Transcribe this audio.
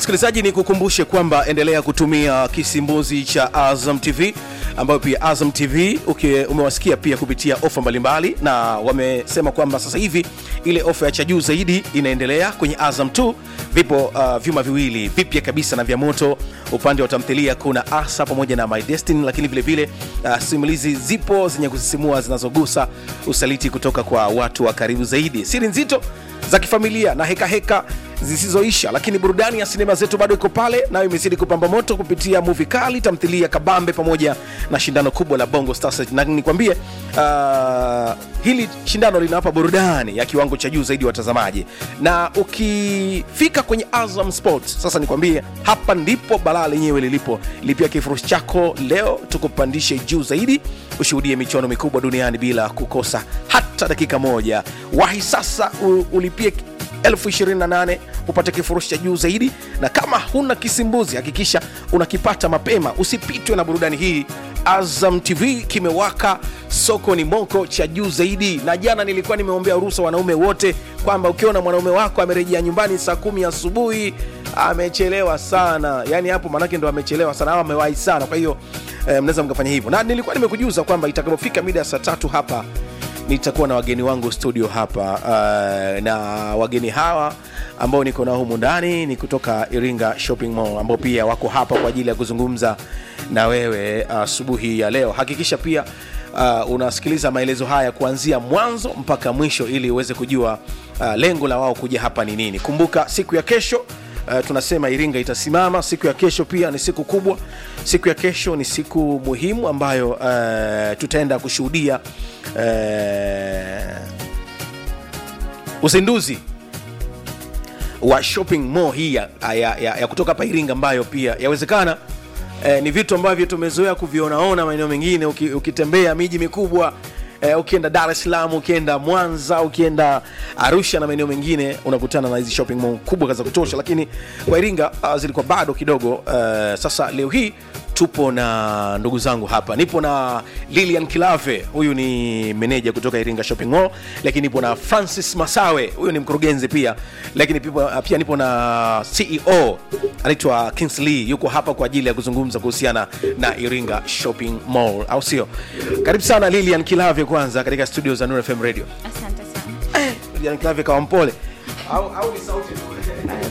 msikilizaji ni kukumbushe kwamba endelea kutumia kisimbuzi cha azam tv ambayo pia azam tv uki, umewasikia pia kupitia ofa mbalimbali na wamesema kwamba sasa hivi ile ofa ya cha juu zaidi inaendelea kwenye azam 2 vipo uh, vyuma viwili vipya kabisa na vya moto upande wa tamthilia kuna asa pamoja na my destiny lakini vile vile uh, simulizi zipo zenye kusisimua zinazogusa usaliti kutoka kwa watu wa karibu zaidi siri nzito za kifamilia na hekaheka heka zisizoisha lakini burudani ya sinema zetu bado iko pale nayo imezidi kupamba moto kupitia muvi kali tamthilia kabambe pamoja na shindano kubwa la bongo stars na nikwambie uh, hili shindano linawapa burudani ya kiwango cha juu zaidi watazamaji na ukifika kwenye azam sports sasa nikwambie hapa ndipo balaa lenyewe lilipo lipia kifurushi chako leo tukupandishe juu zaidi ushuhudie michuano mikubwa duniani bila kukosa hata dakika moja wahi sasa u- ulipie elfu 28 upate kifurushi cha juu zaidi na kama huna kisimbuzi hakikisha unakipata mapema usipitwe na burudani hii azam tv kimewaka soko ni moko cha juu zaidi na jana nilikuwa nimeombea ruhusa wanaume wote kwamba ukiona mwanaume wako amerejea nyumbani saa kumi asubuhi amechelewa sana yani hapo manake ndo amechelewa sana au amewahi sana kwa hiyo eh, mnaweza mkafanya hivyo na nilikuwa nimekujuza kwamba itakapofika mida ya saa tatu hapa nitakuwa na wageni wangu studio hapa uh, na wageni hawa ambao niko nao humu ndani ni kutoka iringa shopping mall ambao pia wako hapa kwa ajili ya kuzungumza na wewe asubuhi uh, ya leo hakikisha pia uh, unasikiliza maelezo haya kuanzia mwanzo mpaka mwisho ili uweze kujua uh, lengo la wao kuja hapa ni nini kumbuka siku ya kesho Uh, tunasema iringa itasimama siku ya kesho pia ni siku kubwa siku ya kesho ni siku muhimu ambayo uh, tutaenda kushuhudia uh, uzinduzi wa shopping mall hii ya, ya, ya, ya kutoka hapa iringa ambayo pia yawezekana eh, ni vitu ambavyo tumezoea kuvionaona maeneo mengine uki, ukitembea miji mikubwa eh, ukienda dar es salaam ukienda mwanza ukienda arusha na maeneo mengine unakutana na hizi shopping mall kubwa za kutosha lakini kwa iringa uh, zilikuwa bado kidogo uh, sasa leo hii tupo na ndugu zangu hapa nipo na lilian kilave huyu ni meneja kutoka iringa shopping mall lakini nipo na francis masawe huyu ni mkurugenzi pia lakini pia, pia nipo na ceo anaitwa kingsley yuko hapa kwa ajili ya kuzungumza kuhusiana na iringa shopping mall au sio karibu sana lilian kilave kwanza katika studio za Nuru fm radio asante sana lilian kilave kawa mpole au, au ni sauti tu?